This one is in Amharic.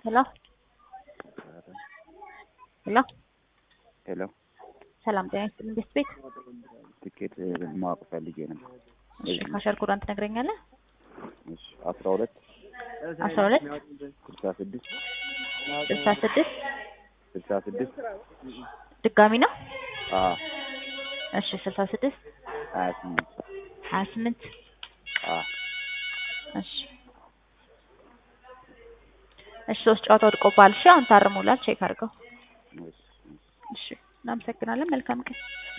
ሄሎ ሄሎ ሄሎ ሰላም ጤና ይስጥልኝ ቤት ቤት ትኬት ማወቅ ፈልጌ ነው። እሺ ካሸር ኮዳን ትነግረኛለህ? እሺ አስራ ሁለት አስራ ሁለት ስልሳ ስድስት ስልሳ ስድስት ስልሳ ስድስት ድጋሚ ነው? አ እሺ ስልሳ ስድስት ሀያ ስምንት ሀያ ስምንት አ እሺ እሺ ሶስት ጨዋታ ወድቆብሃል። እሺ አሁን ታርሙላል ቼክ አድርገው። እሺ እሺ እሺ እናመሰግናለን። መልካም ቀን